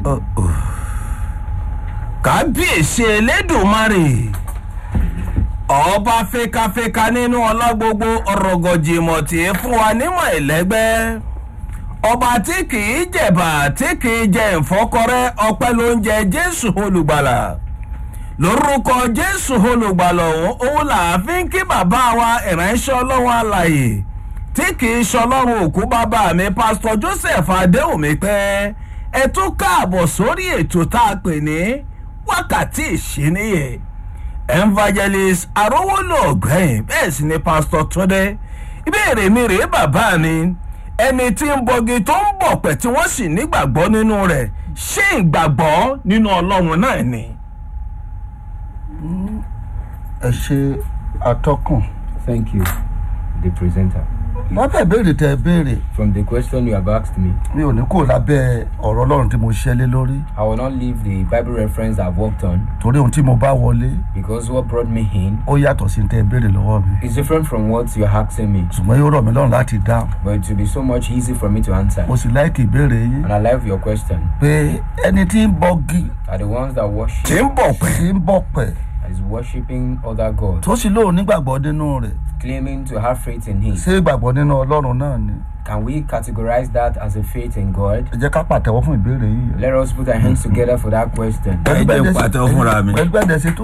kábíyèsí elédùnmarè ọba fẹkafẹka nínú ọlá gbogbo ọrọgọjìmọ tí í fún wa nímọ̀ ẹ̀lẹ́gbẹ́ ọba tí kìí jẹ̀bà tí kìí jẹ ìfọ́kọrẹ́ ọpẹ́ ló ń jẹ jésù olùgbàlà lórúkọ jésù olùgbàlà òun òun là á fi ń kí bàbá wa ìránṣẹ́ ọlọ́run àlàyé tí kìí ṣọlọ́run òkú bàbá mi pásítọ̀ joseph adéhùnmí pẹ́ ẹ tún káàbọ̀ sórí ètò tá a pè ní wákàtí ìṣíníyè evangelist arówólò ọ̀gbẹ́yìn bẹ́ẹ̀ sì ni pásítọ̀ túndé ìbéèrè mi rèé bàbá mi ẹni tí ń bọgi tó ń bọ̀ pẹ̀ tí wọ́n sì nígbàgbọ́ nínú rẹ̀ ṣé ìgbàgbọ́ nínú ọlọ́run náà ni. ẹ ṣe atọ́kùn Thank you, the presenter. lábẹ́ ìbéèrè tẹ ẹ béèrè From the question you have asked me, mi ò ní kó lábẹ́ ọ̀rọ̀ ọlọ́run tí mo ṣẹ́ lé lórí I will not leave the Bible reference I've worked on torí ohun tí mo bá wọlé because what brought me in ó yàtọ̀ sí tẹ ẹ béèrè lọ́wọ́ mi is different from what you're asking me. ṣùgbọ́n yóò rọ̀ mí lọ́rùn láti dáhùn But it will be so much easy for me to answer. mo sì láìkì ìbéèrè yín And I love your question. pé ẹni tí ń bọgi Are the ones that tí worship ń bọ̀ pẹ̀ tí ń bọ̀ pẹ̀ is worshiping other gods, tó sì lóun nígbàgbọ́ nínú rẹ̀ claiming to have faith in Him. ṣé ìgbàgbọ́ nínú ọlọ́run náà ni Can we categorize that as a faith in God? ẹ jẹ́ ká pàtẹ́wọ́ fún ìbéèrè yìí Let us put our hands together for that question. ẹ jẹ́ pàtẹ́wọ́ fúnra mi. pẹ̀lú bẹ́ẹ̀ dẹ̀ ṣe tó